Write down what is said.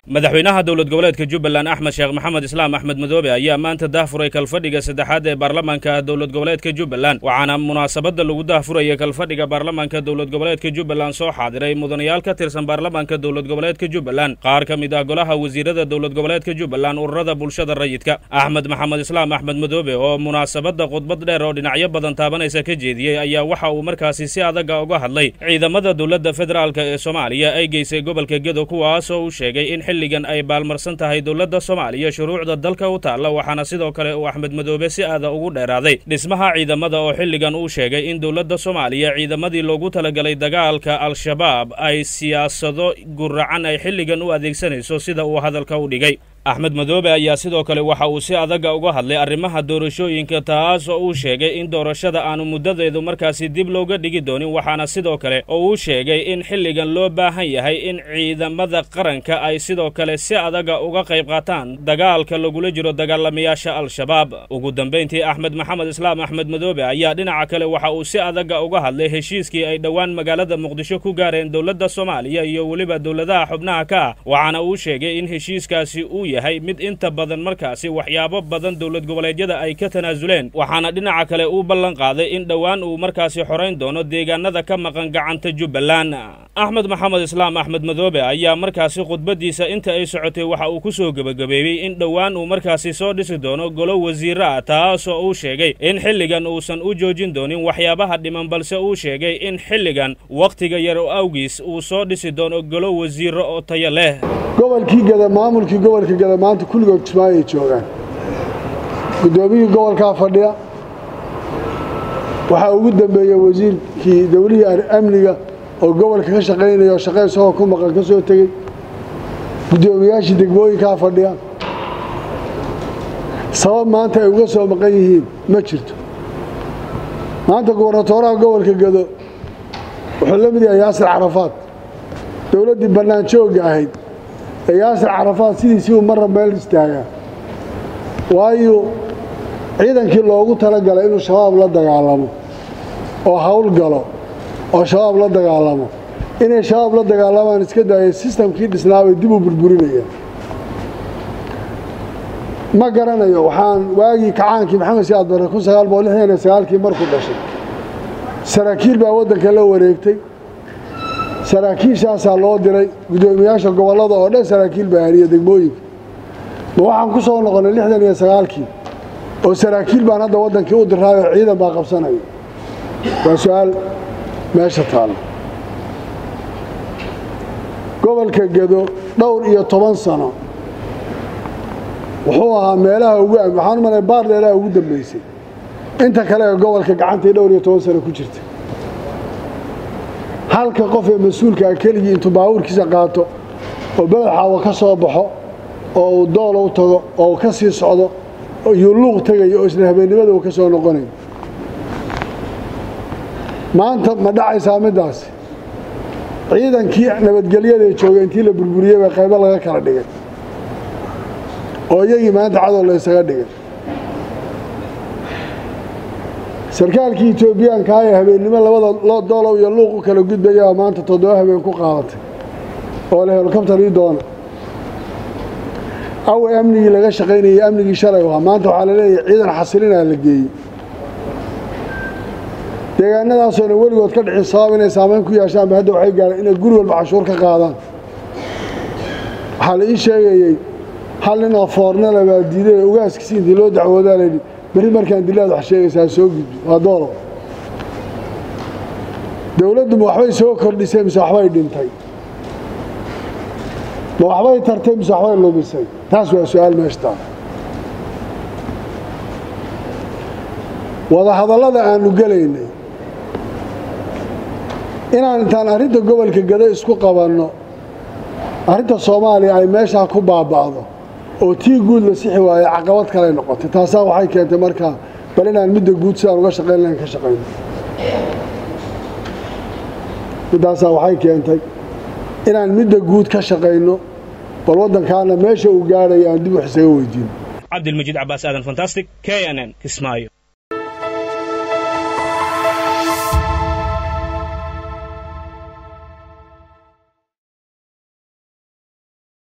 madaxweynaha dowlad goboleedka jubbaland axmed sheekh maxamed islaam axmed madoobe ayaa maanta daahfuray kalfadhiga saddexaad ee baarlamaanka dowlad goboleedka jubbaland waxaana munaasabadda lagu daahfuraya kalfadhiga baarlamaanka dowlad goboleedka jubbaland soo xaadiray mudanayaal ka tirsan baarlamaanka dowlad goboleedka jubbaland qaar ka mid ah golaha wasiirada dowlad goboleedka jubbaland ururada bulshada rayidka axmed maxamed islaam axmed madoobe oo munaasabadda khudbad dheer oo dhinacyo badan taabanaysa ka jeediyey ayaa waxa uu markaasi si adaga uga hadlay ciidamada dowladda federaalk ee soomaaliya ay geysay gobolka gedo kuwaasoo uu sheegay in xilligan ay baalmarsan tahay dowladda soomaaliya shuruucda dalka u taalla waxaana sidoo kale uu axmed madoobe si aada ugu dheeraaday dhismaha ciidamada oo xilligan uu sheegay in dowladda soomaaliya ciidamadii loogu talagalay dagaalka al-shabaab ay siyaasado guracan ay xilligan u adeegsanayso sida uu hadalka u dhigay axmed madoobe ayaa sidoo kale waxa uu si adaga uga hadlay arrimaha doorashooyinka taas oo uu sheegay in doorashada aanu muddadeedu markaasi dib looga dhigi doonin waxaana sidoo kale oo uu sheegay in xilligan loo baahan yahay in ciidamada qaranka ay sidoo kale si adaga uga qayb qaataan dagaalka lagula jiro dagaalamayaasha al-shabaab ugu dambayntii axmed maxamed islaam axmed madoobe ayaa dhinaca kale waxa uu si adaga uga hadlay heshiiskii ay dhowaan magaalada muqdisho ku gaareen dowladda soomaaliya iyo weliba dowladaha xubnaha ka ah waxaana uu sheegay in heshiiskaasi uu yahay mid inta badan markaasi waxyaabo badan dowlad goboleedyada ay ka tanaasuleen waxaana dhinaca kale uu ballan qaaday in dhowaan uu markaasi xorayn doono deegaanada ka maqan gacanta jubbaland axmed maxamed islaam axmed madoobe ayaa markaasi khudbaddiisa inta ay socotay waxa uu ku soo gebagabeeyey in dhowaan uu markaasi soo dhisi doono golo wasiiro ah taasoo uu sheegay in xilligan uusan u joojin doonin waxyaabaha dhiman balse uu sheegay in xilligan wakhtiga yar oo awgiis uu soo dhisi doono golo wasiiro oo tayo leh gobolkii gada maamulkii gobolka gada maanta kulligood kismaayo ay joogaan guddoomiyihii gobolkaa fadhiya waxaa ugu dambeeya wasiirkii dowlihii amniga oo gobolka ka shaqaynaya oo shaqe isagoo ku maqan ka soo tegey guddoomiyaashii degmooyinkaa fadhiya sabab maanta ay uga soo maqan yihiin ma jirto maanta gubernatooraha gobolka gado wuxuu la mid yahay yaasir carafaad dowladdii bannaan joogga ahayd ee yaasir carafaad sidiisii uu marra meel istaagaa waayo ciidankii loogu talagalay inuu shabaab la dagaalamo oo hawl galo oo shabaab la dagaalamo inay shabaab la dagaalamaan iska daayay sistamkii dhisnaabay dib u burburinayaan ma garanayo waxaan waagii kacaankii maxamed siyaad barre kun sagaal boqol lixdan iyo sagaalkii markuu dhashay saraakiil baa waddanka la wareegtay saraakiishaasaa loo diray guddoomiyaasha gobollada oo dhan saraakiil baa haniya degmooyinka ma waxaan ku soo noqonnay lixdan iyo sagaalkii oo saraakiil baan hadda waddankii u diraayoo ciidan baa qabsanaya waa su-aal meesha taalla gobolka gedo dhowr iyo toban sano wuxuu ahaa meelaha ugu waxaan u malay baarleelaha ugu dambaysay inta kale ee gobolka gacantii dhowr iyo toban sano ku jirta halka qof ee mas-uulkaa keligii intuu baabuurkiisa qaato oo badaxaawa ka soo baxo oo uu doolo u tago oo uu ka sii socdo iyuu luuq tegayo oo isla habeennimada uu ka soo noqonayo maanta ma dhacaysaa middaasi ciidankii nabadgelyadae joogay intii la burburiyey baa qaybo laga kala dhigay oo iyagii maanta cadow la ysaga dhigay sarkaalkii etoobiyaankaa ee habeennimo labada loo doolow iyo luuq u kala gudbayaa maanta toddoba habeen ku qaadatay oo le helikobtar ii doona awe amnigii laga shaqaynayay amnigii shalay ahaa maanta waxaa la leeyahay ciidan xasilinaa la geeyey deegaanadaasoona weligood ka dhicin sabab inay saamayn ku yeeshaanba hadda waxay gaareen inay guri walba cashuur ka qaadaan waxaa la ii sheegayey hal nin oo foornale baa diiday ogaaskiisi intii loo dacwoodaa layidhi berri markaan dilaad wax sheegaysaa soo gudbi waa doolow dowladdu ma waxbay soo kordhisay mise waxbay dhintay ma waxbay tartay mise waxbay lumisay taas waa su-aal meeshtaa wadahadallada aannu gelaynay inaan intaan arrinta gobolka gado isku qabanno arrinta soomaaliya ay meeshaa ku baaba'do oo tii guud la sixi waaye caqabad kaley noqotay taasaa waxay keentay markaa bal inaan midda guud sidaan uga shaqayn lahayn ka shaqayno middaasaa waxay keentay inaan midda guud ka shaqayno bal waddankaana meesha uu gaadhayo aan dib wax isaga weydiino cabdilmajiid cabaas aadan fantastic k n n kismaayo